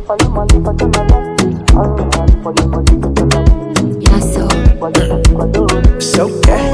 Yeah, so. It's okay.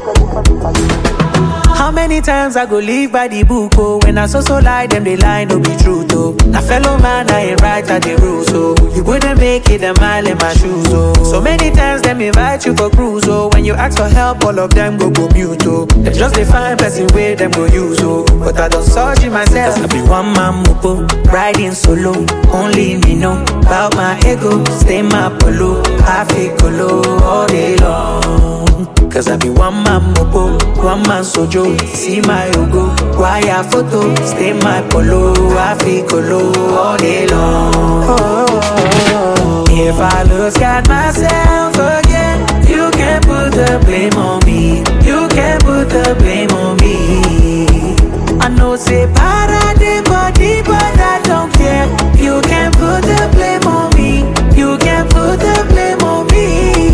How many times I go live by the book, oh When I so so lie, them they lie, no be true, oh Na fellow man, I ain't right at the rules, oh You wouldn't make it a mile in my shoes, oh So many times them invite you for cruise, oh When you ask for help, all of them go go mute, oh They just define person where them go use, oh But I don't search it myself I be one man mopo, riding solo Only me know about my ego Stay my polo, I feel colo all day long Cause I be one man mopo, one man sojo. See my logo, wire photo, stay my polo, I feel colo all day long. If I lose God myself again, you can put the blame on me. You can put the blame on me. I know say para the body, but I don't care. You can put the blame on me. You can put the blame on me.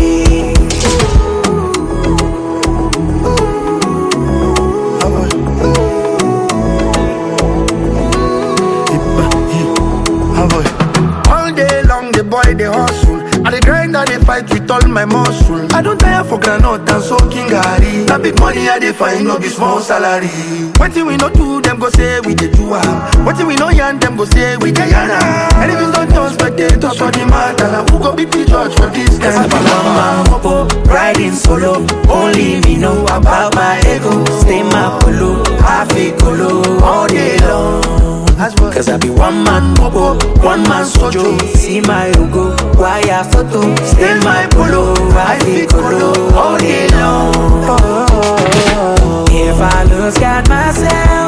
All day long, the boy they hustle. I dey grind and they fight with all my muscle. I don't tire for granite and soaking gari. That big money I dey find no be small salary. Wetin we no do, them go say we dey do am. Wetin we no yarn, them go say we dey yarn am. Enemies don't turn spectators for the matter. Now who go be the judge for this Cause I kind be of one man mopo, riding solo. Only me know about my ego. Stay my polo, I feel colo all day long. Cause I be one man mopo, one man sojo. See my logo, wire photo. Stay my polo, I feel colo all day long. If I lose God myself